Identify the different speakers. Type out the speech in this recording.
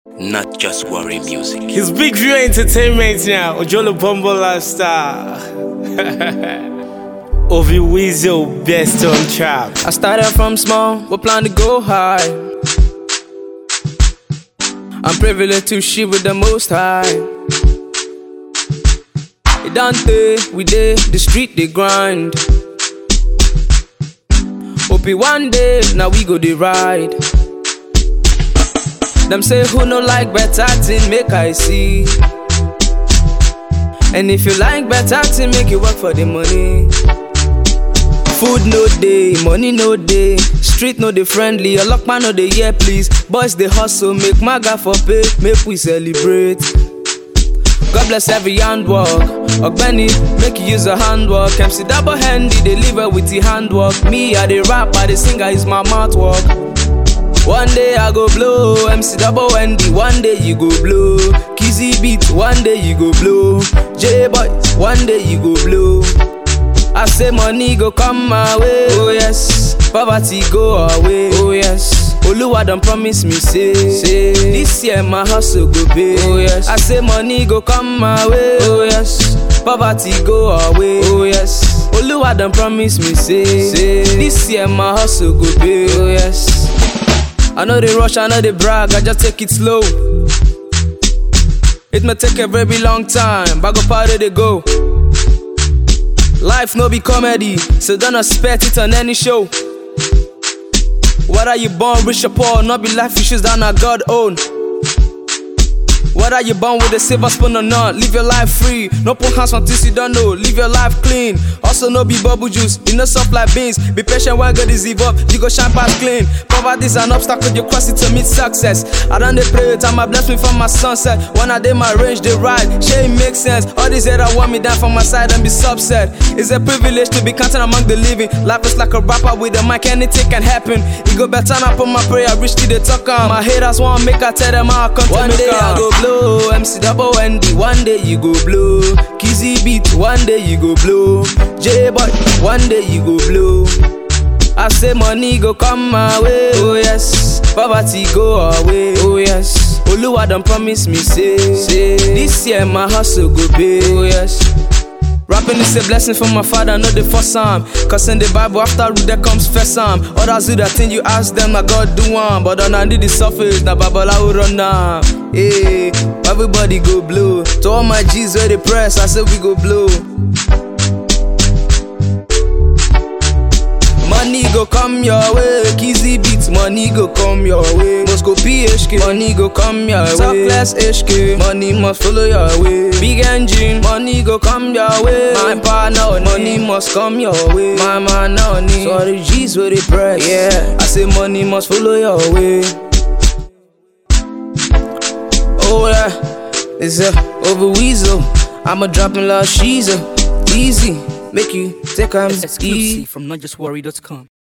Speaker 1: not just worry music.
Speaker 2: It's Big View Entertainment now. Ojolo Bombo Lifestyle. Ovi Weasel, best on trap.
Speaker 3: I started from small, but plan to go high. I'm privileged to shit with the most high. It Dante, we did the street they grind. Hope it one day, now we go the ride. Them say who no like better thing, make I see. And if you like better thing, make it work for the money. Food no day, money no day. Street no dey friendly, your lockman no dey here please. Boys dey hustle, make maga for pay, make we celebrate. God bless every handwork. Ogbeni, make you use a handwork. MC double handy, deliver with the handwork. Me, I the rap, I the singer, is my mouth work. One day I go blow, MC double Wendy. One day you go blow, Kizzy beat. One day you go blow, J boys. One day you go blow. I say money go come my way, oh yes. Poverty go away, oh yes. Oluwa don promise me say, say this year my hustle go pay, oh yes. I say money go come my way, oh yes. Poverty go away, oh yes. Oluwa don promise me say, say this year my hustle go pay, oh yes. I know they rush, I know they brag, I just take it slow. It may take a very long time, but go party they go. Life no be comedy, so don't expect it on any show. Whether you born rich or poor, not be life issues that not God own. Whether you born with a silver spoon or not, live your life free. No put hands on things you don't know, live your life clean. Also, no be bubble juice, you know soft like beans. Be patient when God is evolved, you go shine past clean. Poverty's an obstacle, you cross it to meet success. I done they pray, time I bless me from my sunset. When I did my range, they ride, shit it makes sense. All these that want me down from my side and be subset. It's a privilege to be counted among the living. Life is like a rapper with a mic, anything can happen. It go better now, put my prayer, reach to the talk on. My haters want make I tell them how I come One day I go blow, MC double Wendy. One day you go blow, Kizzy beat. One day you go blow, J boy. One day you go blow. I say money go come my way, oh yes. Poverty go away, oh yes. Oluwa don promise me say, say this year my hustle go pay, oh yes. Rapping is a blessing from my father, not the first time. Cause in the Bible, after root there comes first time. Others do that thing you ask them, na God do one. But on under the surface, na Babala will run down. Hey, everybody go blue. To all my G's where they press, I say we go blue. Money go come your way, Kizzy beats, money go come your way. Must go PHK, money go come your way. Top class HK, money must follow your way. Big engine, money go come your way. My partner, money must come your way. My man, no need. Sorry, G's where they press. Yeah, I say money must follow your way. Oh yeah, it's a over weasel. I'ma drop in love, she's a easy. Make you take 'em easy.
Speaker 1: Exclusive from notjustworry.com.